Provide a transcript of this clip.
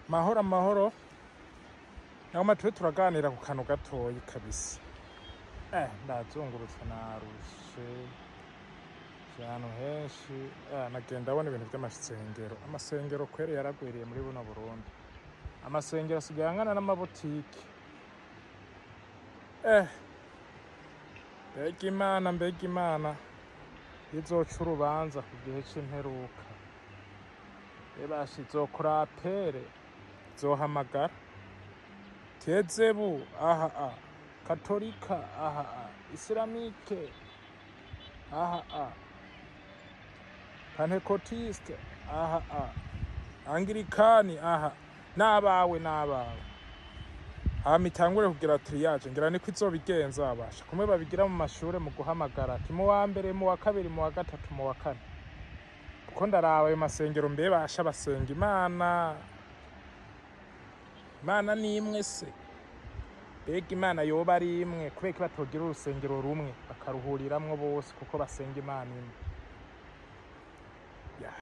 mahoro amahoro naho tube turaganira ku kantu gatoyi kabisa eh ndazungurutse narushe ahantu henshi eh, nagenda ndabona ibintu by'amasengero amasengero kweri yaragwiriye muri buno burundi amasengero asigaye angana n'amabotike eh mbega imana mbega imana izoca urubanza ku gihe c'imperuka ebasha izokora apere zohamagara tezebu aha a katolika aha a isilamike aha a pantekotiste aha a angirikani aha n'abawe n'abawe hama itangure kugira tiriyaje ngira niko izobigenza babasha kumwe babigira mu mashure mu guhamagara ati mu wa mbere mu wa kabiri mu wa gatatu mu wa kane kuko ndaraba ayo masengero mbe basha basenga imana imana ni imwe se mbega imana yoba ari imwe kubera ko batogira urusengero rumwe bakaruhuriramwo bose kuko basenga imana imwe